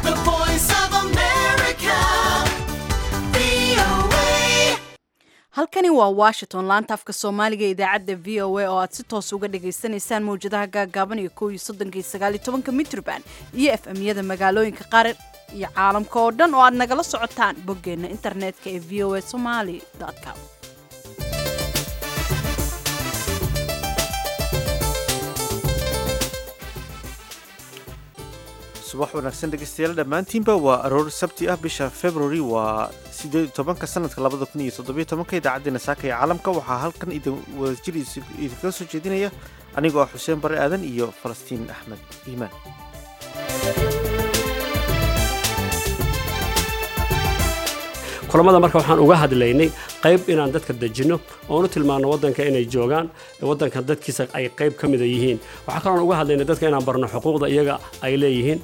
The voice of America. VOA. halkani waa washington laanta afka soomaaliga ee idaacadda v o a oo aad si toos uga dhagaysanaysaan mawjadaha gaagaaban iyo kow iyo soddonka iyo sagaal iyo tobanka mitrban iyo f m-yada magaalooyinka qaar iyo caalamka oo dhan oo aad nagala socotaan boggeenna internetka ee v o a somali com subax wanaagsan dhegeystayaal dhammaantiinba waa aroor sabti ah bisha february waa sideed iyo tobanka sanadka labada kun iyo toddobiyo tobanka idaacaddeenna saaka ee caalamka waxaa halkan idin wadajir idinkaga soo jeedinaya anigoo ah xuseen bare aadan iyo falastiin axmed iimaan kulamada marka waxaan uga hadlaynay qayb inaan dadka dejinno oon u tilmaano waddanka inay joogaan waddanka dadkiisa ay qayb ka mida yihiin waxaa kaloon uga hadlaynay dadka inaan barno xuquuqda iyaga ay leeyihiin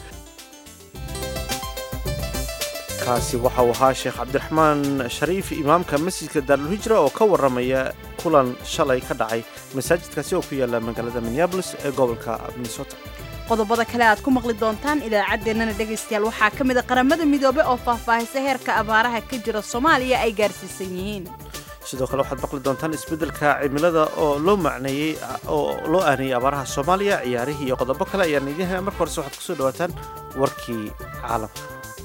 kaasi waxau ahaa sheekh cabdiraxmaan shariif imaamka masjidka daarulhijra oo ka warramaya kulan shalay ka dhacay masaajidkaasi oo ku yaala magaalada minneabolis ee gobolka minnesota qodobada kale aad ku maqli doontaan idaacaddeenana dhegaystayaal waxaa ka mid a qaramada midoobe oo faahfaahisa heerka abaaraha ka jira soomaaliya ay gaarsiisan yihiin sidoo kale waxaad maqli doontaan isbeddelka cimilada oo loo macneeyey oo loo aaneeyey abaaraha soomaaliya ciyaarihii iyo qodobo kale ayaan idiin haya marka horese waxaad kusoo dhawaataan warkii caalamka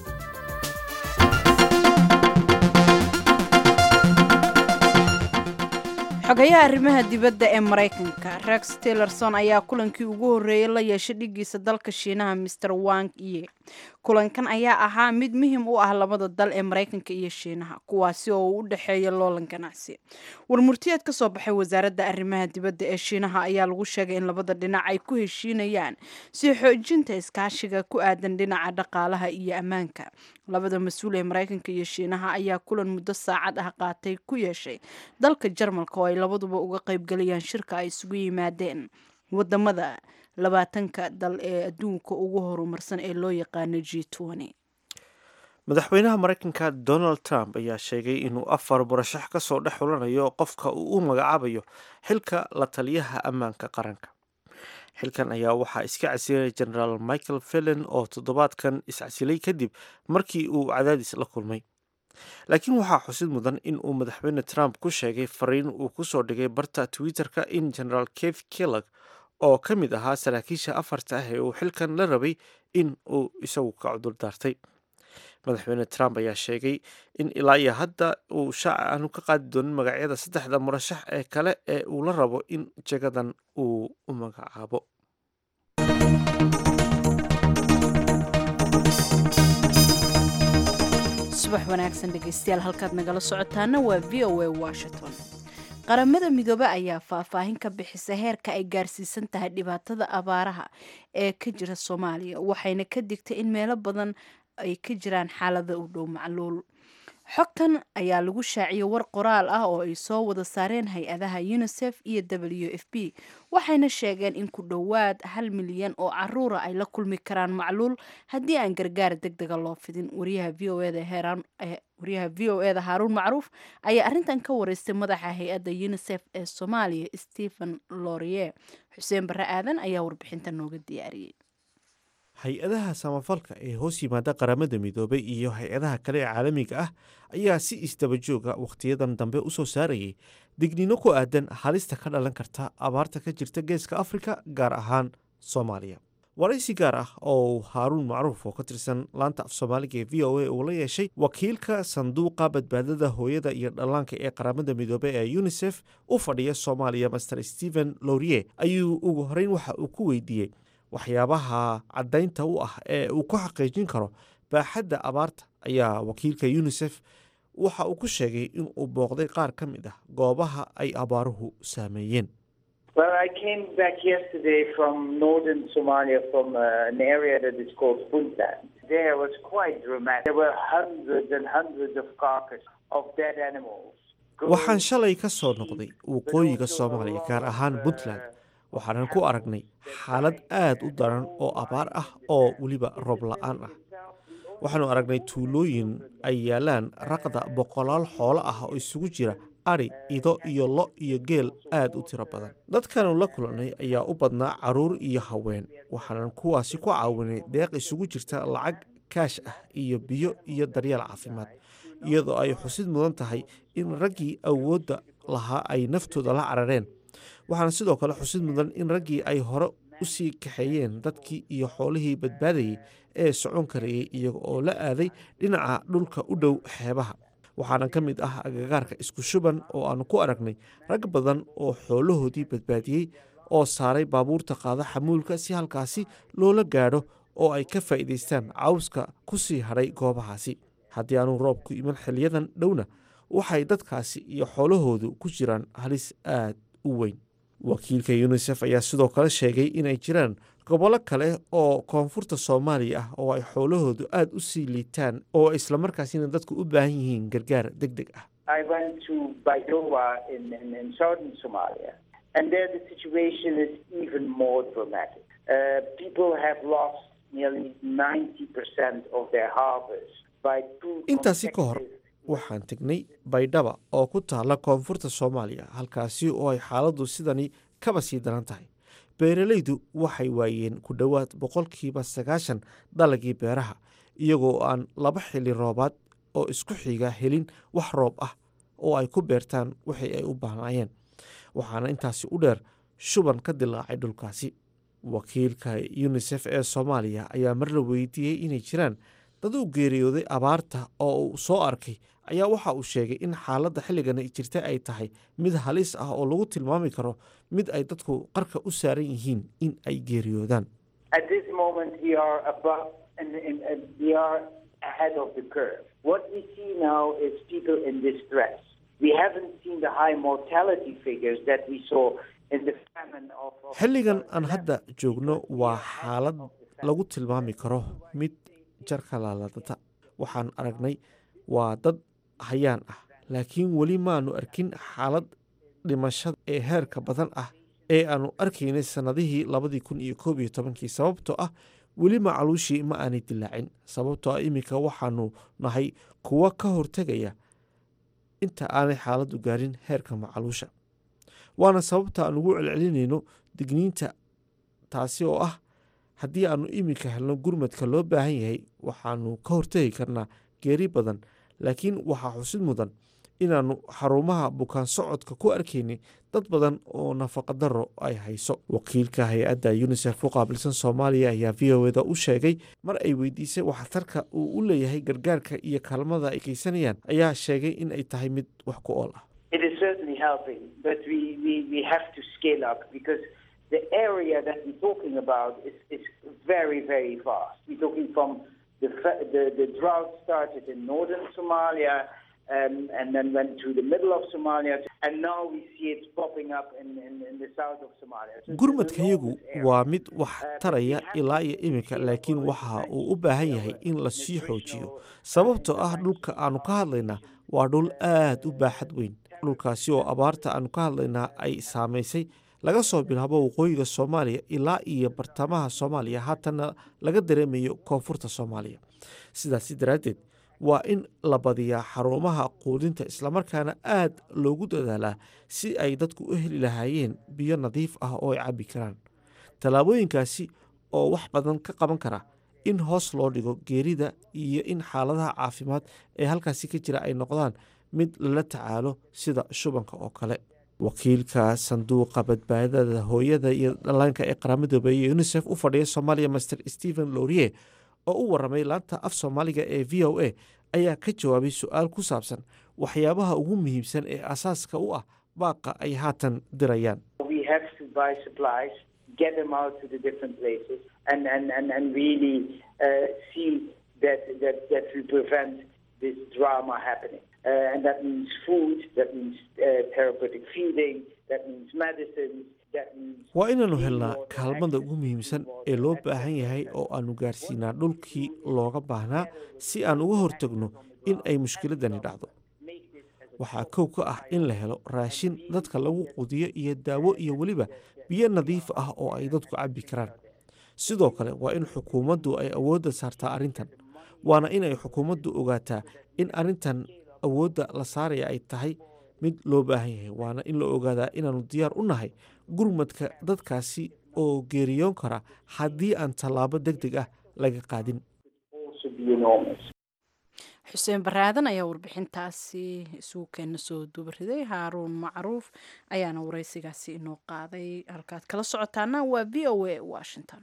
xogayaha arrimaha dibadda ee maraykanka rex tillerson ayaa kulankii ugu horreeyey la yeeshay dhigiisa dalka shiinaha master wang iye kulankan ayaa ahaa mid muhim u ah labada dal ee maraykanka iyo shiinaha kuwaasi oo uu u dhexeeya loolan ganacsi warmurtiyeed ka soo baxay wasaaradda arrimaha dibadda ee shiinaha ayaa lagu sheegay in labada dhinac ay ku heshiinayaan si xoojinta iskaashiga ku aadan dhinaca dhaqaalaha iyo ammaanka labada mas-uul ee maraykanka iyo shiinaha ayaa kulan muddo saacad ah qaatay ku yeeshay dalka jarmalka oo ay labaduba uga qaybgalayaan shirka ay isugu yimaadeen wadamada labaatanka dal ee adduunka ugu horumarsan ee loo yaqaano g madaxweynaha maraykanka donald trump ayaa sheegay inuu afar murashax ka soo dhex xulanayo qofka uu u magacaabayo xilka la taliyaha ammaanka qaranka xilkan ayaa waxaa iska casilay generaal michael fellen oo toddobaadkan iscasilay kadib markii uu cadaadis la kulmay laakiin waxaa xusid mudan in uu madaxweyne trump ku sheegay fariin uu kusoo dhigay barta twitter-ka in generaal kef kellag oo ka mid ahaa saraakiisha afarta ah ee uu xilkan la rabay in uu isagu ka cudur daartay madaxweyne trump ayaa sheegay in ilaa iyo hadda uu shaaca aanu ka qaadi doonin magacyada saddexda murashax ee kale ee uu la rabo in jagadan uu u magacaabo subax wanaagsan dhegaystayaal halkaad nagala socotaana waa v o a washington qaramada midoobe ayaa faahfaahin ka bixisa heerka ay gaarsiisan tahay dhibaatada abaaraha ee ka jira soomaaliya waxayna ka digtay in meelo badan ay ka jiraan xaalada u dhow macluul xogtan ayaa lagu shaaciyey war qoraal ah oo ay soo wada saareen hay-adaha unisef iyo w f b waxayna sheegeen in ku dhowaad hal milyan oo caruura ay la kulmi karaan macluul haddii aan gargaar deg dega loo fidin wariyaha v o eda heeraan wariyaha v o eda haaruun macruuf ayaa arrintan ka wareystay madaxa hay-adda unisef ee soomaaliya stephen lorie xuseen barre aadan ayaa warbixinta nooga diyaariyey hay-adaha samafalka ee hoos yimaada qaramada midoobay iyo hay-adaha kale ee caalamiga ah ayaa si isdabajooga wakhtiyadan dambe u soo saarayay digniino ku aadan halista ka dhalan karta abaarta ka jirta geeska afrika gaar ahaan soomaaliya waraysi gaar ah oo haaruun macruuf oo ka tirsan laanta af soomaaliga ee v o a uu la yeeshay wakiilka sanduuqa badbaadada hooyada iyo dhallaanka ee qaramada midoobey ee unisef u fadhiya soomaaliya master stephen lorie ayuu ugu horeyn waxa uu ku weydiiyey waxyaabaha caddaynta u ah ee uu ku xaqiijin karo baaxadda abaarta ayaa wakiilka unisef waxa uu ku sheegay in uu booqday qaar ka mid ah goobaha ay abaaruhu saameeyeen Well, I came back yesterday from northern Somalia, from uh, an area that is called Puntland. There was quite dramatic. There were hundreds and hundreds of carcasses of dead animals. waxaan shalay ka soo noqday waqooyiga soomaaliya gaar ahaan puntland waxaanan ku aragnay xaalad aad u daran oo abaar ah oo weliba roob la-aan ah waxaanu aragnay tuulooyin ay yaalaan raqda boqolaal xoolo ah oo isugu jira adhi ido iyo lo iyo geel aad u tiro badan dadkanu la kulannay ayaa u badnaa carruur iyo haween waxaanan kuwaasi ku caawinay deeq isugu jirta lacag kaash ah iyo biyo iyo daryeel caafimaad iyadoo ay xusid mudan tahay in raggii awoodda lahaa ay naftooda la carareen waxaana sidoo kale xusid mudan in raggii ay hore u sii kaxeeyeen dadkii iyo xoolihii badbaadayay ee socon karayay iyaga oo la aaday dhinaca dhulka u dhow xeebaha waxaana ka mid ah agagaarka isku shuban oo aanu ku aragnay rag badan oo xoolahoodii badbaadiyey oo saaray baabuurta qaada xamuulka si halkaasi loola gaadho oo ay ka faa'iidaystaan cawska ku sii hadhay goobahaasi haddii aanu roobku iman xiliyadan dhowna waxay dadkaasi iyo xoolahoodu ku jiraan halis aad u weyn wakiilka yunisef ayaa sidoo kale sheegay inay jiraan gobollo kale oo koonfurta soomaaliya ah oo ay xoolahoodu aad u sii liitaan oo islamarkaasina dadku u baahan yihiin gargaar deg deg ah I went to Baidoa in, in, in southern Somalia, and there the situation is even more dramatic. Uh, people have lost nearly 90% of their harvest by two intaasi ka hor consecutive waxaan tegnay baydhaba oo ku taalla koonfurta soomaaliya halkaasi oo ay xaaladdu sidani kaba sii daran tahay beeralaydu waxay waayeen ku dhowaad boqolkiiba sagaashan dalagii beeraha iyagoo aan laba xili roobaad oo isku xiga helin wax roob ah oo ay ku beertaan wixii ay u baahnaayeen waxaana intaasi u dheer shuban ka dilaacay dhulkaasi wakiilka yunisef ee soomaaliya ayaa mar la weydiiyey inay jiraan dad u geeriyooday abaarta oo uu soo arkay ayaa waxa uu sheegay in xaaladda xilligan ay jirta ay tahay mid halis ah oo lagu tilmaami karo mid ay dadku qarka u saaran yihiin in ay geeriyoodaan At this moment, we are above and, and, and we are ahead of the curve. What we see now is people in distress. We haven't seen the high mortality figures that we saw in the famine of. of xilligan aan hadda joogno waa xaalad lagu tilmaami karo mid jarka laaladata waxaan aragnay waa dad hayaan ah laakiin weli maanu arkin xaalad dhimashada ee heerka badan ah ee aanu arkaynay sannadihii labadii kun iyo koob iyo tobankii sababtoo ah weli macaluushii ma aanay dilaacin sababtoo ah iminka waxaanu nahay kuwa ka hortegaya inta aanay xaaladdu gaarin heerka macaluusha waana sababta aan ugu celcelinayno digniinta taasi oo ah haddii aanu iminka helno gurmadka loo baahan yahay waxaanu ka hortegi karnaa geeri badan laakiin waxaa xusid mudan inaannu xarumaha bukaan socodka ku arkaynay dad badan oo nafaqadaro ay hayso wakiilka hay-adda yunisef u qaabilsan soomaaliya ayaa v o eda u sheegay mar ay weydiisay waxtarka uu u leeyahay gargaarka iyo kaalmada ay geysanayaan ayaa sheegay in ay tahay mid wax ku ool ah It is certainly helping, but we, we, we have to scale up because the area that we're talking about is, is very, very vast. We're talking from the, fa- the, the drought started in northern Somalia um, and then went to the middle of Somalia, and now we see it popping up in, in, in the south of Somalia. So it's an gurmadkayagu enormous area. waa mid wax taraya ilaa iyo iminka laakiin waxa uu u baahan yahay in la sii xoojiyo sababtoo ah dhulka aanu ka hadlaynaa waa dhul aad u baaxad weyn dhulkaasi oo abaarta aanu ka hadlaynaa ay saamaysay laga soo bilaabo waqooyiga soomaaliya ilaa iyo bartamaha soomaaliya haatanna laga dareemayo koonfurta soomaaliya sidaasi daraaddeed waa in la badiyaa xarumaha quudinta islamarkaana aad loogu dadaalaa si ay dadku u heli lahaayeen biyo nadiif ah oo ay cabbi karaan tallaabooyinkaasi oo wax badan ka qaban kara in hoos loo dhigo geerida iyo in xaaladaha caafimaad ee halkaasi ka jira ay noqdaan mid lala tacaalo sida shubanka oo kale wakiilka sanduuqa badbaadada hooyada iyo dhallaanka ee qaramada iyo unisef u fadhiya soomaaliya master stephen lourier oo u waramay laanta af soomaaliga ee v o a ayaa ka jawaabay su-aal ku saabsan waxyaabaha ugu muhiimsan ee asaaska u ah baaqa ay haatan dirayaan we have to buy supplies, get them out to the different places, and, and, and, and really uh, see that, that, that we prevent this drama happening. Uh, and that means food, that means uh, therapeutic feeding, that means medicines, that means... waa inaannu helnaa kaalmada ugu muhiimsan ee loo baahan yahay oo aannu gaarsiinaa dhulkii looga baahnaa si aan uga hortagno in ay mushkiladani dhacdo waxaa kow ka ah in la helo raashin dadka lagu qudiyo iyo daawo iyo weliba biyo nadiif ah oo ay dadku cabbi karaan sidoo kale waa in xukuumaddu ay awoodda saartaa arrintan waana in ay xukuumaddu ogaataa in arrintan awoodda la saaraya ay tahay mid loo baahan yahay waana in la ogaadaa inaannu diyaar u nahay gurmadka dadkaasi oo geeriyoon kara haddii aan tallaabo deg deg ah laga qaadin also be enormous. xuseen baraadan ayaa warbixintaasi isugu keena soo duubariday haaruun macruuf ayaana wareysigaasi inoo qaaday halkaad kala socotaana waa v o a washington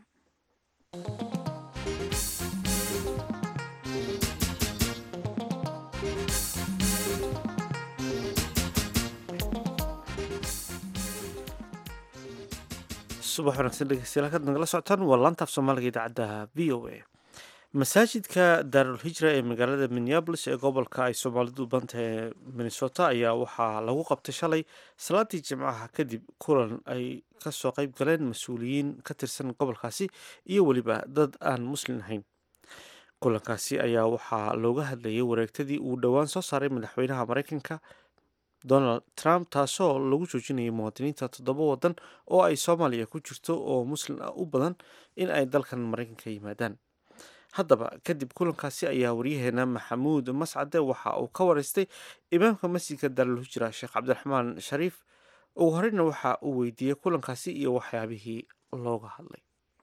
subax wanaagsan dhegeystayaal halkaad nagala socotaan waa laantaaf soomaaliga idaacadda v o a masaajidka daarul hijra ee magaalada minneabolis ee gobolka ay soomaalidu u banta ee minnesota ayaa waxaa lagu qabtay shalay salaadii jimcaha kadib kulan ay kasoo qeyb galeen mas-uuliyiin ka tirsan gobolkaasi iyo weliba dad aan muslin ahayn kulankaasi ayaa waxaa looga hadlayay wareegtadii uu dhowaan soo saaray madaxweynaha mareykanka donald trump taasoo lagu joojinayay muwaadiniinta toddoba wadan oo ay soomaaliya ku jirto oo muslim ah u badan in ay dalkan mareykanka yimaadaan haddaba kadib kulankaasi ayaa waryaheena maxamuud mascade waxa uu ka wareystay imaamka masjidka daarul hijra sheekh cabdiraxmaan shariif ugu horeyna waxa uu weydiiyey kulankaasi iyo waxyaabihii looga hadlay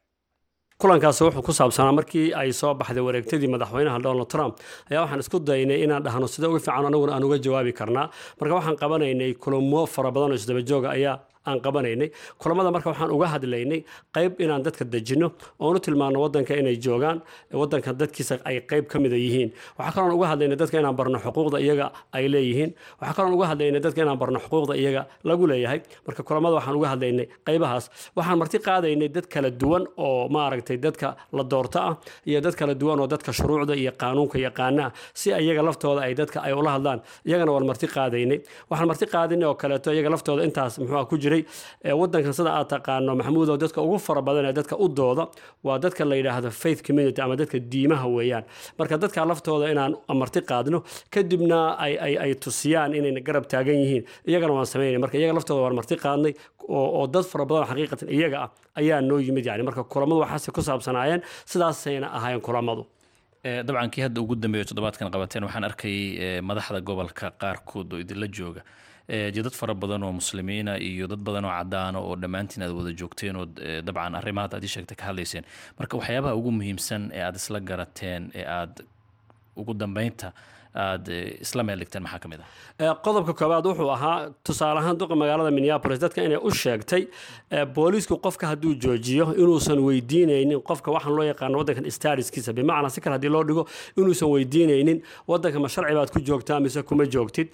kulankaasi wuxuu ku saabsanaa markii ay soo baxday wareegtadii madaxweynaha donald trump ayaa waxaan isku daynay inaan dhahno sida ugu fiican anaguna aan uga jawaabi karnaa marka waxaan qabanaynay kulamo fara badan oo isdabajooga ayaa aan qabanaynay kulamada marka waxaan uga hadlaynay qayb inaan dadka dejinno oonu tilmaano wadanka inay joogaan wadanka dadkiisa ay qayb ka mida yihiin waxaa kaloon uga hadlaynay dadka inaan barno xuquuqda iyaga ay leeyihiin waxaa kaloon uga hadlaynay dadka inaan barno xuquuqda iyaga lagu leeyahay marka kulamada waxaan uga hadlaynay qaybahaas waxaan marti qaadaynay dad kala duwan oo maaragtay dadka la doorto ah iyo dad kala duwan oo dadka shuruucda iyo qaanuunka yaqaana ah si iyaga laftooda ay dadka ay ula hadlaan iyagana waan marti qaadaynay waxaan marti qaadinay oo kaleeto iyaga laftooda intaas muxuu ku jiray wadankan sida aad taqaano maxamuud oo dadka ugu fara badan ee dadka u dooda waa dadka la yidhaahdo faith community ama dadka diimaha weeyaan marka dadka laftooda inaan marti qaadno kadibna ay ay ay tusiyaan inayna garab taagan yihiin iyagana waan samaynay marka iyaga laftooda waan marti qaadnay oo oo dad fara badan oo xaqiiqatan iyaga ah ayaa noo yimid yani marka kulamadu waxaase ku saabsanaayeen sidaasayna ahaayeen kulamadu dabcan kii hadda ugu dambeeyo toddobaadkan qabateen waxaan arkayay madaxda gobolka qaarkood oo idinla jooga dee dad fara badan oo muslimiina iyo dad badan oo cadaana oo dhammaantiin aad wada joogteen oo dabcan arrimahaad aad ii sheegtay ka hadlayseen marka waxyaabaha ugu muhiimsan ee aad isla garateen ee aad ugu dambeynta aad isla meel dhigteen maxaa ka mid ah qodobka koowaad wuxuu ahaa tusaale ahaan duqa magaalada minneapolis dadka inay u sheegtay booliisku qofka hadduu joojiyo inuusan weydiinaynin qofka waxaan loo yaqaano waddankan stariskiisa bimacnaa si kale haddii loo dhigo inuusan weydiinaynin waddanka ma sharci baad ku joogtaa mise kuma joogtid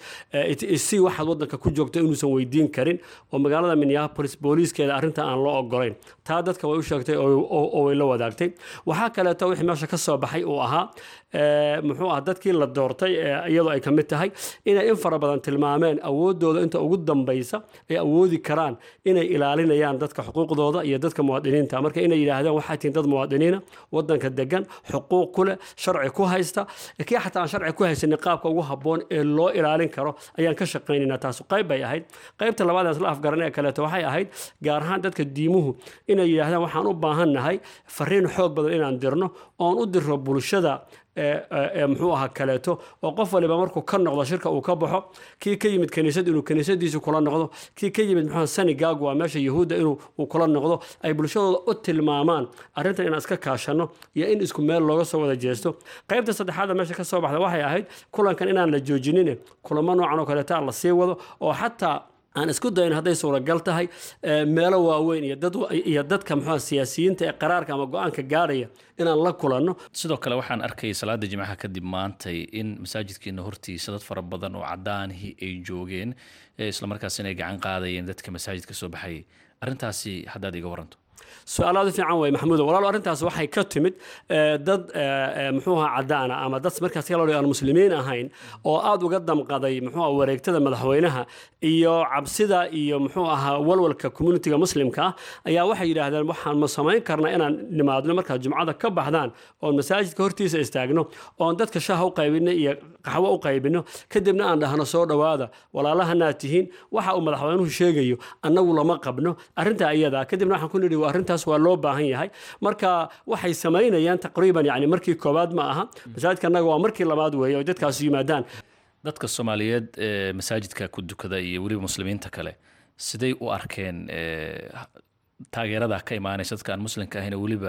si waxaad waddanka ku joogto inuusan weydiin karin oo magaalada minneapolis booliiskeeda arrinta aan loo ogolayn taa dadka way u sheegtay oo way la wadaagtay waxaa kaleeto wixii meesha ka soo baxay uu ahaa muxuu ah dadkii la doortay iyadoo ay ka mid tahay inay in fara badan tilmaameen awooddooda inta ugu dambaysa ay awoodi karaan inay ilaalinayaan dadka xuquuqdooda iyo dadka muwaadiniinta marka inay yidhaahdeen waxaa tihiin dad muwaadiniina wadanka degan xuquuq ku leh sharci ku haysta kii xataa aan sharci ku haysanin qaabka ugu habboon ee loo ilaalin karo ayaan ka shaqaynaynaa taas qayb bay ahayd qaybta labaad aan isla afgaran ee kaleeto waxay ahayd gaar ahaan dadka diimuhu inay yidhaahdaan waxaan u baahan nahay fariin xoog badan inaan dirno oon u dirro bulshada muxuu ahaa kaleeto oo qof waliba markuu ka noqdo shirka uu ka baxo kii ka yimid kaniisad inuu kaniisadiisu kula noqdo kii ka yimid muxuu sanigag waa meesha yahuudda inuu kula noqdo ay bulshadooda u tilmaamaan arrintan inaan iska kaashanno iyo in isku meel looga soo wada jeesto qaybta saddexaada meesha ka soo baxda waxay ahayd kulankan inaan la joojinin kulamo noocan oo kaleeta la sii wado oo xataa aan isku dayin hadday suuragal tahay meelo waaweyn iyo dadka muxua siyaasiyiinta ee qaraarka ama go-aanka gaadhaya inaan la kulanno sidoo kale waxaan arkay salaada jimcaha kadib maantay in masaajidkeena hortiisa dad fara badan oo cadaanihii ay joogeen islamarkaas inay gacan qaadayeen dadka masaajidka soo baxayay arrintaasi haddaad iga waranto su-aalaad u fiican way maxamuudo walaalo arrintaas waxay ka timid dad muxuu ahaa cadaana ama dad markaas kaloo aan muslimiin ahayn oo aad uga damqaday muxuu ahaa wareegtada madaxweynaha iyo cabsida iyo muxuu ahaa walwalka communitiga muslimka ah ayaa waxay yidhaahdeen waxaan ma samayn karnaa inaan nimaadno markaad jumcada ka baxdaan oon masaajidka hortiisa istaagno oon dadka shaaha u qaybino iyo qaxwo u qaybino kadibna aan dhahno soo dhowaada walaalahanaad tihiin waxa uu madaxweynuhu sheegayo annagu lama qabno arrintaa iyada kadibna waxaan ku nidhi arrintaas waa loo baahan yahay marka waxay samaynayaan taqriiban yani markii koowaad ma aha masaajidka annaga waa markii labaad weeye oo dadkaas yimaadaan dadka soomaaliyeed ee masaajidka ku dukada iyo weliba muslimiinta kale siday u arkeen taageerada ka imaanaysa dadka aan muslimka ahayn oo weliba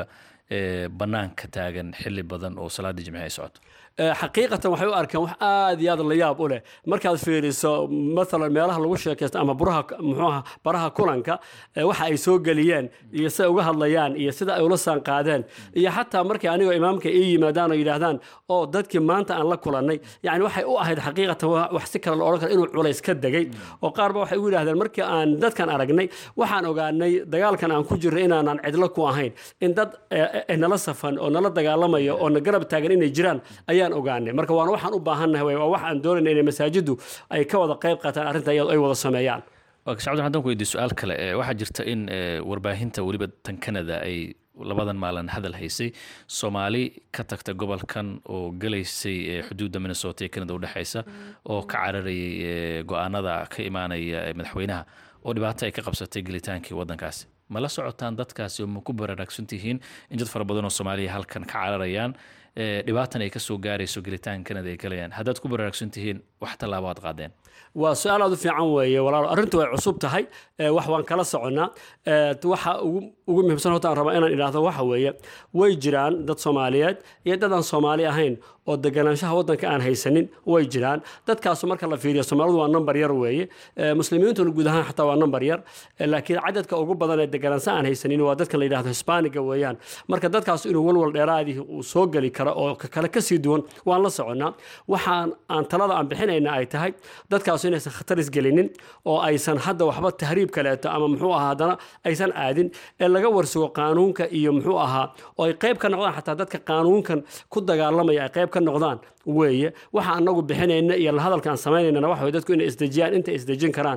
ee, bannaanka taagan xili badan oo salaadii jimci ay socoto Eh, xaqiiqatan waxay u arkeen wax aad iyo aad la yaab u leh markaad fiiriso maalan meelaha lagu sheekaysto ama buraha muxuuaha baraha kulanka eh, waxa ay soo geliyeen iyo sida ay uga hadlayaan iyo sida ay ula saan qaadeen iyo xataa markii anigoo imaamka ii yimaadaan oo yidhaahdaan oo dadkii maanta aan la kulannay yani waxay u ahayd xaqiiqatan wa- wax si kale la odhan karo inuu culays ka degay oo qaar ba waxay ugu yidhahdeen markii aan dadkan aragnay waxaan ogaanay dagaalkan aan ku jirnay inaanan cidlo ku ahayn in dad eh, eh, nala safan oo nala dagaalamaya oo na garab taagan inay jiraan ayaan ogaanay marka waana waxaan u baahannahay wey, waa wax aan doonayna inay masaajiddu ay ka wada qayb qaataan arrinta iyadoo ay wada sameeyaan waa ka shacabdi haddaan ku weydiiyo su-aal kale ee, waxaa jirta in ee, warbaahinta weliba tan canada ay labadan maalin hadal haysay soomaali ka tagta gobolkan oo galaysay ee, xuduudda minnesota ee canada udhexaysa oo ka cararayay ee, go-aanada ka imaanaya ee, madaxweynaha oo dhibaato ay ka qabsatay gelitaankii waddankaasi ma la socotaan dadkaasi oo ma ku baraarugsan tihiin in dad fara badan oo soomaaliya halkan ka cararayaan ee, dhibaatan ay ka soo gaarayso gelitaanka canada ay galayaan haddaad ku baraarugsan tihiin wax tallaabo aad qaadeen waa su-aal aad u fiican weeye walaalo arrintu way cusub tahay ee, wax waan kala soconnaa ee, waxa ugu ugu muhiimsan horta aan rabaa inaan idhaahdo waxa weeye way jiraan dad soomaaliyeed iyo dad aan soomaali ahayn oo deganaanshaha waddanka aan haysanin way jiraan dadkaasu marka la fiiriyo soomaalidu waa number yar weeye ee, muslimiintuna guud ahaan xataa waa number yar ee, laakiin cadadka ugu badan ee deganaansha aan haysanin waa dadka la yidhahdo hisbaaniga weeyaan marka dadkaas inuu walwal dheeraadii uu soo geli karo oo ka kale kasii duwan waan la soconnaa waxaan aan talada aan bixinayna ay tahay dadkaasu inaysan khatar isgelinin oo aysan hadda waxba tahriib kaleeto ama muxuu ahaa haddana aysan aadin ee laga warsugo qaanuunka iyo muxuu ahaa oo ay qayb ka noqdaan xataa dadka qaanuunkan ku dagaalamaya ay qayb ka noqdaan weeye waxa anagu bixinayna iyo la hadalka aan samaynayna waxa weye dadku inay isdejiyaan intay isdejin karaan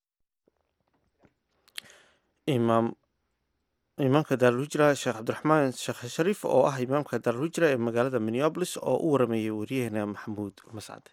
imaam imaamka daarulhijra sheekh cabdiraxmaan sheekh shariif oo ah imaamka daarulhijra ee magaalada minneabolis oo u waramayay waryaheena maxamuud mascade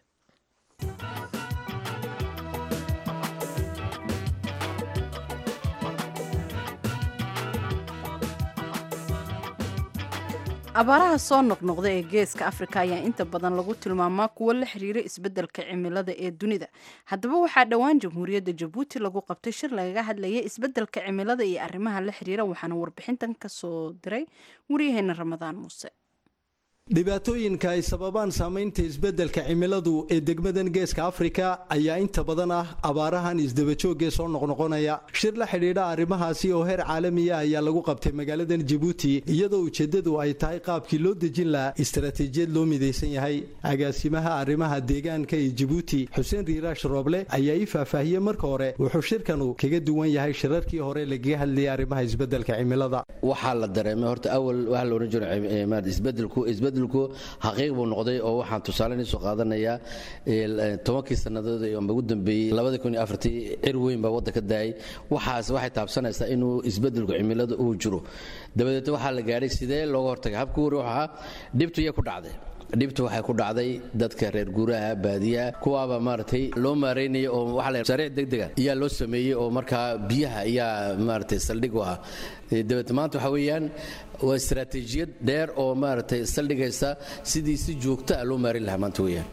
abaaraha soo noqnoqda ee geeska afrika ayaa inta badan lagu tilmaamaa kuwo la xiriira isbeddelka cimilada ee dunida haddaba waxaa dhowaan jamhuuriyadda jabuuti lagu qabtay shir lagaga hadlayay isbeddelka cimilada iyo arrimaha la xiriira waxaana warbixintan ka soo diray waryaheena ramadaan muuse dhibaatooyinka ay sababaan saamaynta isbeddelka cimiladu ee degmadan geeska afrika ayaa inta badan ah abaarahan isdabajoogee soo noqnoqonaya shir la xidhiidha arrimahaasi oo heer caalamiya ayaa lagu qabtay magaaladan jabuuti iyadoo ujeeddadu ay tahay qaabkii loo dejin lahaa istaraatiijiyad loo midaysan yahay agaasimaha arrimaha deegaanka ee jabuuti xuseen riiraash rooble ayaa ii faahfaahiyey marka hore wuxuu shirkanu kaga duwan yahay shirarkii hore lagaga hadlayay arrimaha isbeddelka cimilada waxaa la dareemay horta awal waxa la ohan jiray maarata isbedelku isbedelku xaqiiq buu noqday oo waxaan tusaale soo qaadanayaa tobankii sannadood ee ugu dambeeyey labadii kun iyo afartii cir weyn baa wadda ka daayay waxaas waxay taabsanaysaa inuu isbedelku cimilada uu jiro dabadeed waxaa la gaadhay sidee looga hortagay habkii hore wuxuu ahaa dhibtu iyay ku dhacday dhibtu waxay ku dhacday dadka reer guuraha baadiyaha kuwaaba maaragtay loo maareynaya oo waxa la sariic degdega ayaa loo sameeyey oo markaa biyaha ayaa maaragtay saldhig u ah dabeed maanta waxa weeyaan waa istaraatiijiyad dheer oo maaragtay saldhigaysa sidii si joogta ah loo maareyn lahaa maanta weeyaan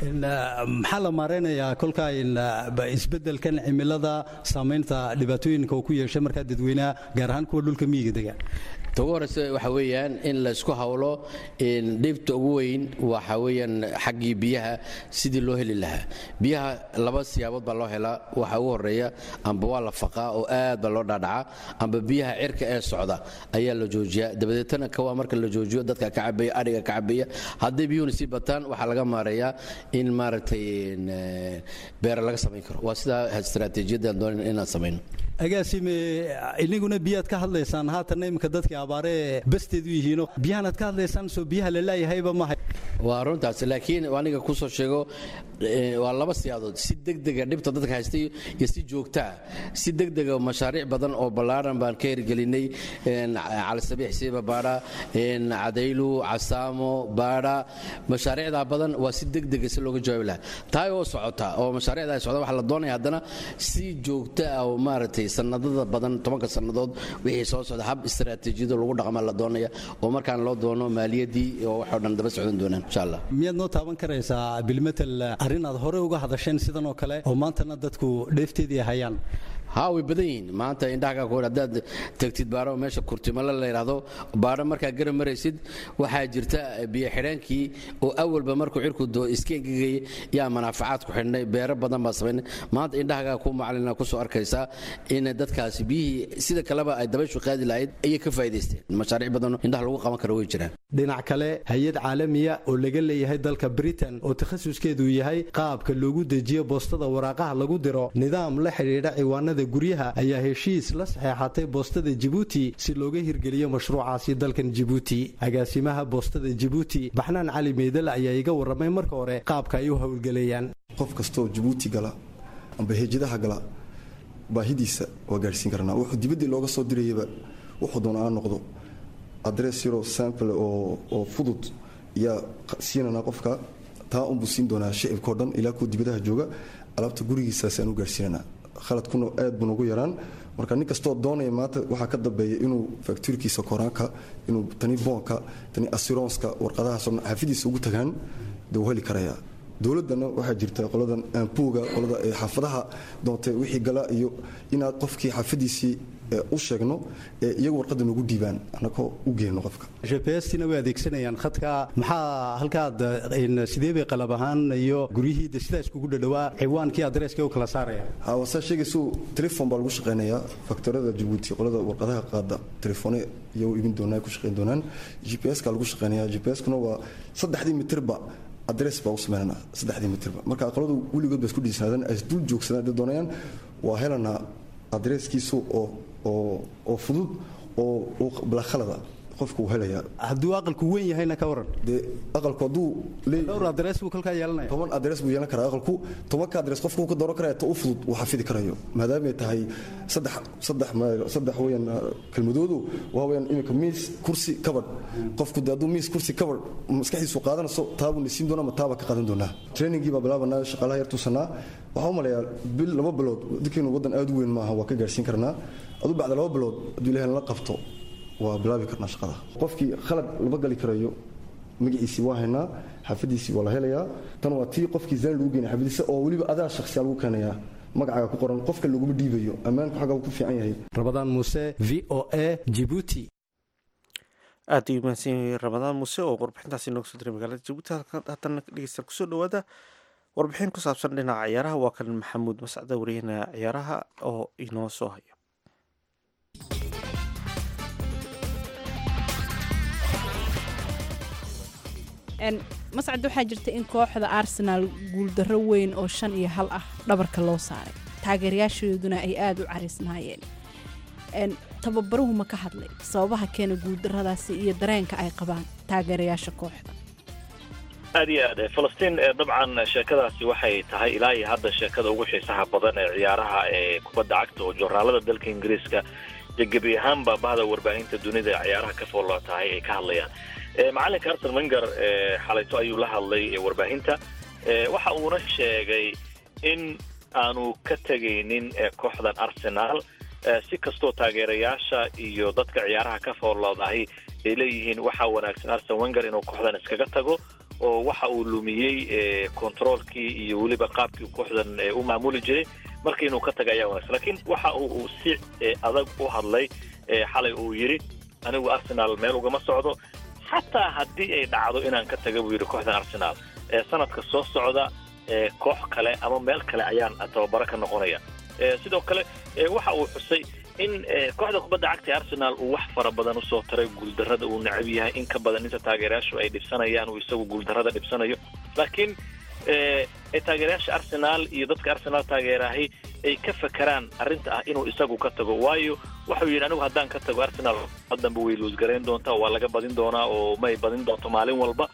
maxaa la maareynayaa kolkaa isbedelkan cimilada saamaynta dhibaatooyinka uu ku yeeshay markaa dadweynaha gaar ahaan kuwa dhulka miyiga dega ta ugu horeysa waxa weeyaan in laysku hawlo dhibta ugu weyn waxa weeyaan xaggii biyaha sidii loo heli lahaa biyaha laba siyaabood baa loo helaa waxa ugu horeeya amba waa la faqaa oo aad baa loo dhaadhacaa amba biyaha cirka ee socda ayaa la joojiyaa dabadeetana kawaa marka la joojiyo dadka ka cabaya adhiga ka cabaya hadday biyuhuna sii bataan waxaa laga maareeyaa in maaragtay beera laga samayn karo waa sidaa istaraatiijiyaddan doonan inaan samayno agaasime iniguna biyaad ka hadlaysaan haatanna iminka dadkii abaaree basteed u yihiino biyahanaad ka hadlaysaan soo biyaha la laayahayba mahay waa runtaas laakiin aniga kusoo sheego waa laba siyaadood si degdega dhibta dadka haystay iyo si joogtaa si degdega mashaariic badan oo ballaaran baan ka hirgelinay calisabiix siiba baadha cadaylu casaamo baadha mashaariicdaa badan waa si degdega si looga jawaabi lahaa taay oo socota oo mashaariicda ay socda waxaa la doonaya haddana si joogta ah oo maaragtay sanadada badan tobanka sannadood wixii soo socda hab istaraatiijiyado lagu dhaqma la doonaya oo markaan loo doono maaliyadii oo waxoo dhan daba socdan doonaan insha allah miyaad noo taaban karaysaa bilmetel arrin aad hore uga hadasheen sidan oo kale oo maantana dadku dheefteedii hayaan haa way badan yihiin maanta indhaha ka haddaad tagtid baaro meesha kurtimale la yidhaahdo baaro markaa garab maraysid waxaa jirta biyo xidheenkii oo awalba markuu cirku doo iska engegayay yaa manaafacaad ku xidhnay beero badan baa samaynay maanta indhahagaa ku macalina kusoo arkaysaa in dadkaasi biyihii sida kaleba ay dabayshu qaadi lahayd ayay ka faa'iidaysteen mashaariic badan indhaha lagu qaban karo way jiraan dhinac kale hay-ad caalamiya oo laga leeyahay dalka britain oo takhasuskeedu yahay qaabka loogu dejiyo boostada waraaqaha lagu diro nidaam la xidhiidha ciwaanada guryaha ayaa heshiis la saxeexatay boostada jibuuti si looga hirgeliyo mashruucaasi dalkan jibuuti agaasimaha boostada jibuuti baxnaan cali meydal ayaa iga warramay marka hore qaabka ay u howlgelayaan qof kastooo jibuuti gala amba heejadaha gala baahidiisa waa gaadhsiin karnaa wuxuu dibaddii looga soo dirayaba wuxuu doona aan noqdo adress yaro sample oo oo fudud yaa siinanaa qofka taa unbuu siin doonaa shicibkao dhan ilaa kuwa dibadaha jooga alaabta gurigiisaas aan u gaadhsiinanaa khaladkuna aad buu nagu yaraan marka nin kastoo doonaya maanta waxaa ka dambeeya inuu faktuurkiisa koraanka inuu tani boonka tani asironska warqadahaasoo dhan xafidiisa ugu tagaan dee wuu heli karayaa dowladdana waxaa jirta qoladan aanbuuga qolada ee xaafadaha doontay wixii gala iyo inaad qofkii xaafadiisii u sheegno ee iyagu warqadda nagu dhiibaan annagoo u geenno qofka gpstina way adeegsanayaan khadka maxaa halkaad sidee bay qalab ahaan iyo guryihii de sidaa iskugu dhadhawaa ciwaankii adreeska u kala saaraya wasaa sheegaysu telefon baa lagu shaqaynayaa faktorada jabuuti qolada warqadaha qaada telefoone iyo iibin doonaa ku shaqayn doonaan g p s ka lagu shaqaynaya g p s kuna waa saddexdii mitirba adres baa u sameynanaa saddexdii mitirba marka qoladu weligood ba isku dhiisnaadeen ay isdul joogsadaan hadday doonayaan waa helanaa adreeskiisu oo oo oo fudud oo balakhalada qofku uu helayaa hadduu aqalku weyn yahayna ka waran dee aqalku hadduu dhowr adres buu kolkaa yeelanaya toban adres buu yeelan karaa aqalku tobanka adres qofku uu ka dooran karaya ta u fudud uu xafidi karayo maadaamay tahay saddex saddex saddex weeyaan kelmadoodu waa weeyaan iminka miis kursi kabadh qofku dee hadduu miis kursi kabadh maskaxdiisu qaadanayso taabuu nisiin doonaa ma taaba ka qaadan doonaa trainingii baa bilaabanaa shaqaalaha yar tuusanaa waxaa u malayaa bil laba bilood dadkeenu waddan aad u weyn maaha waa ka gaarsiin karnaa aduu bacda laba bilood hadduu ilahay la qabto waa bilaabi karnaa shaqada qofkii khalad lama gali karayo magaciisii waa haynaa xaafadiisii waa la helayaa tan waa tii qofkii zaan lagu geenay xaafadiisa oo weliba adaa shakhsiyaa lagu keenayaa magacaaga ku qoran qofka laguma dhiibayo ammaanku xagga ku fiican yahay rabadaan muuse v o a jibuuti aad ayuu mahadsan yahay ramadaan muuse oo warbixintaasi nooga soo diray magaalada jabuuti haddana dhegeystayaal kusoo dhawaada warbixin ku saabsan dhinaca ciyaaraha waa kan maxamuud mascada wariyahana ciyaaraha oo inoo soo haya mascad waxaa jirta in kooxda arsenaal guuldarro weyn oo shan iyo hal ah dhabarka loo saaray taageerayaashooduna ay aada u cariisnaayeen tababaruhu ma ka hadlay sababaha keena guuldarradaasi iyo dareenka ay qabaan taageerayaasha kooxda aad iyo aad falastiin dabcan sheekadaasi waxay tahay ilaa iyo hadda sheekada ugu xiisaha badan ee ciyaaraha ee kubadda cagta oo joornaalada dalka ingiriiska iyo gebi ahaanba bahda warbaahinta dunida ee ciyaaraha ka foollo tahay ay ka hadlayaan macalinka arsen wenger xalayto ayuu la hadlay warbaahinta waxa uuna sheegay in aanu ka tegaynin kooxdan arsenaal si kastoo taageerayaasha iyo dadka ciyaaraha ka fooloodahay ay leeyihiin waxaa wanaagsan arsen wenger inuu kooxdan iskaga tago oo waxa uu lumiyey controolkii iyo weliba qaabkii kooxdan u maamuli jiray marka inuu ka taga ayaa wanaagsan lakiin waxa uu si adag u hadlay xalay uu yidhi anigu arsenaal meel ugama socdo xataa haddii ay dhacdo inaan ka taga buu yidhi kooxdan arsenaal ee sanadka soo socda ee koox kale ama meel kale ayaan tababaro ka noqonaya sidoo kale waxa uu xusay in kooxda kubadda cagta ee arsenaal uu wax fara badan usoo taray guuldarrada uu necab yahay in ka badan inta taageerayaashu ay dhibsanayaan uu isagu guuldarrada dhibsanayo laakiin taageerayaasha arsenaal iyo dadka arsenaal taageerahay ay ka fakeraan arrinta ah inuu isagu ka tago waayo waxau yidhi anigu haddaan ka tago arsenaal hadanba way luusgarayn doontaa waa laga badin doonaa oo may badin doonto maalin walba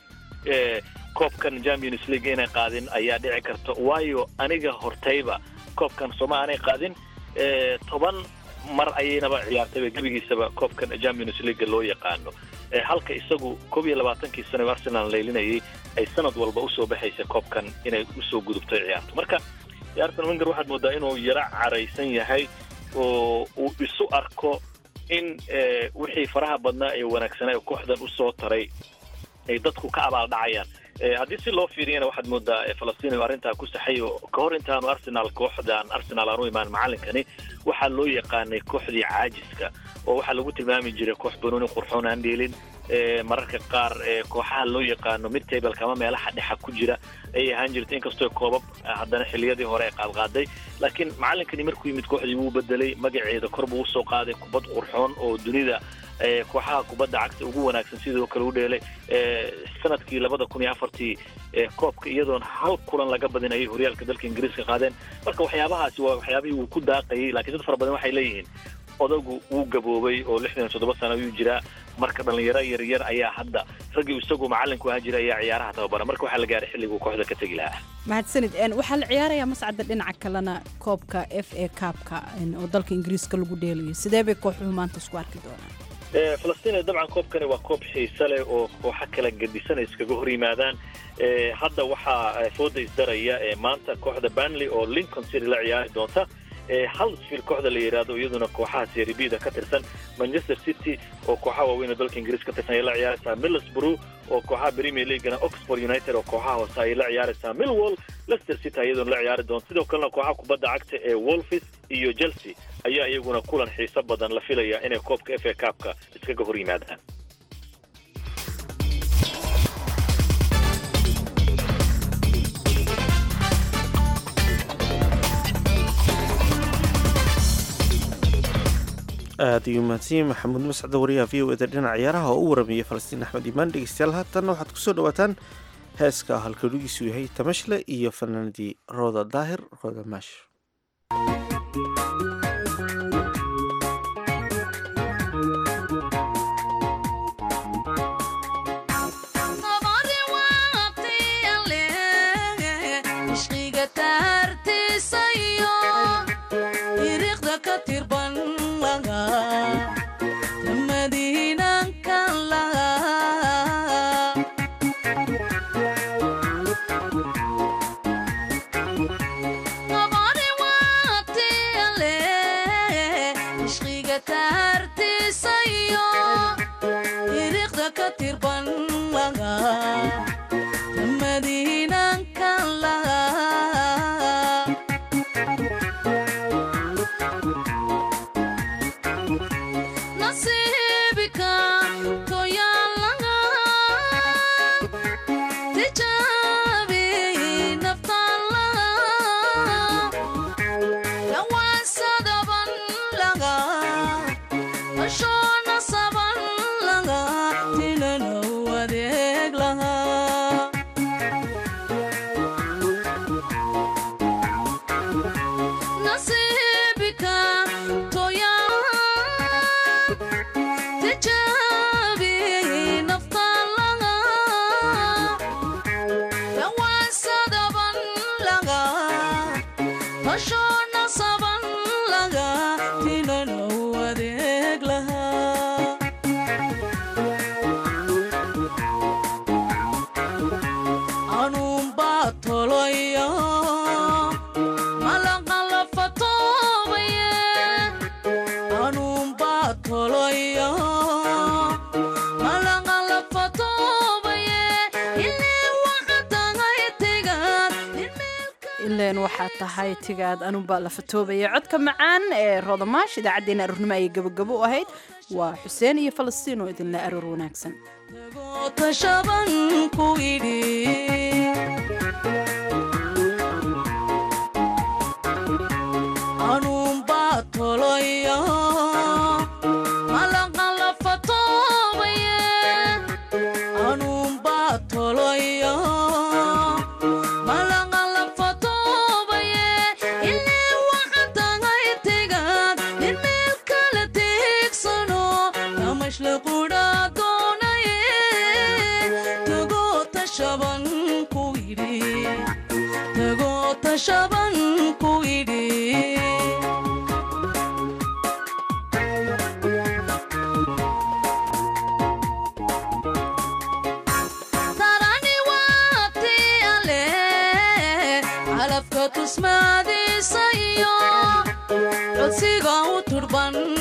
koobkan champions league inay qaadin ayaa dhici karta waayo aniga hortayba koobkan sooma aanay qaadin toban mar ayaynaba ciyaartayba gebigiisaba koobkan champions league loo yaqaano halka isagu koob iyo labaatankii sano arsenal laylinayay ay sanad walba usoo baxaysa koobkan inay usoo gudubto ciyaarto marka arsen wenger waxaad moodaa inuu yaro caraysan yahay oo uu isu arko in wixii faraha badnaa ee wanaagsanaa ee kooxdan usoo taray ay dadku ka abaaldhacayaan Eh, haddii si loo fiiriyana waxaad moodaa eh, falastiin inuu arrintaa ku saxay oo ka hor intaanu arsenal kooxdan arsenal aan u imaan macalinkani waxaa loo yaqaanay kooxdii caajiska oo waxaa lagu tilmaami jiray koox banooni qurxoon aan dheelin Eh, mararka qaar eh, kooxaha loo yaqaano mid tableka ama meelaha dhexa ku jira ayay ahaan jirtay inkastoo koobab eh, haddana xiliyadii hore ay qaadqaaday laakiin macalinkani markuu yimid kooxdii wuu bedelay magaceeda kor buu usoo qaaday kubad qurxoon oo dunida eh, kooxaha kubadda cagta ugu wanaagsan sidoo kale u dheelay Eh, sanadkii labada kun iyo afartii eh, koobka iyadoon hal kulan laga badinayay horyaalka dalka ingiriiska qaadeen marka waxyaabahaasi waa waxyaabihii uu ku daaqayay laakiin dad fara badan waxay leeyihiin odagu wuu gaboobay oo lixdan iyo toddoba sano ayuu jiraa marka dhalinyaro yaryar ayaa hadda raggii isagu macalinku ahaa jira ayaa ciyaaraha tababara marka waxaa la gaaray xilliguu kooxda ka tegi lahaa mahadsanid Een, waxaa la ciyaarayaa mascadda dhinaca kalena koobka f a kaabka oo dalka ingiriiska lagu dheelayo sidee bay kooxuhu maanta isku arki doonaan Eh, falastiin dabcan koobkani waa koob xiise leh oo kooxo kala gedisan ay iskaga hor yimaadaan Eh, hadda waxaa eh, fooda isdaraya eh, maanta kooxda banley oo lincoln city la ciyaari doonta Eh, huddersfield kooxda la yidhaahdo iyaduna kooxaha serie b da ka tirsan manchester city oo kooxaha waaweyn oo dalka ingiriis ka tirsan ayay la ciyaaraysaa middlesbrough oo kooxaha premier leaguena oxford united oo kooxaha hoose ayay la ciyaaraysaa millwall leicester city iyaduna la ciyaari doonta sidoo kalena kooxaha kubadda cagta ee wolfis iyo chelsea ayaa iyaguna kulan xiiso badan la filaya inay koobka f a kaabka iskaga hor yimaadaan aad ayuu mahadsanyahay maxamuud mascade wariyaha v o eda dhinaca ciyaaraha oo u waramayay falastiin axmed imaan dhegeystayaal haatanna waxaad kusoo dhawaataan heeska halkalugiisu yahay tamashle iyo fanaanadii rooda daahir rooda maash ishqiga taartiisa iyo iriiqda ka tirban laga madiinankan laga qabari waatiyale ishqiga taartiisa iyo iriiqda ka tirban laga madiinankan laga nasiibika toyaan laga tijaabi naftaan laga dhawaansadaban laga ashoona saban laga tilanow adeeg laga nasiibika toyaan tijaabi naftaan laga dhawaansadaban laga hashoona saban laga tilanow adeeg laga anuunbaa toloyo malaqalafatoobaye anuunbaa toloyo malaqalafatoobaye ilii waqatagay tigaad ileen waxaa tahay tigaad anunbaa la fatoobaya codka macaan ee roodamaash idaacaddeenna aroornimo ayay gabagabo u ahayd waa xuseen iyo falastiin oo idinla aroor wanaagsan tashaban ku idhi anuunbaa toloyo malaqalafatoobaye anuunbaa toloyo malaqalafatoobaye ilii waqatagay tigaad nin meel kala tiigsano namashla qudhaa doonaye tagoo tashaban ku idhi tagoo tashaban ku idhi tarani waati ale calafka tusmaadiisa iyo codsiga u turban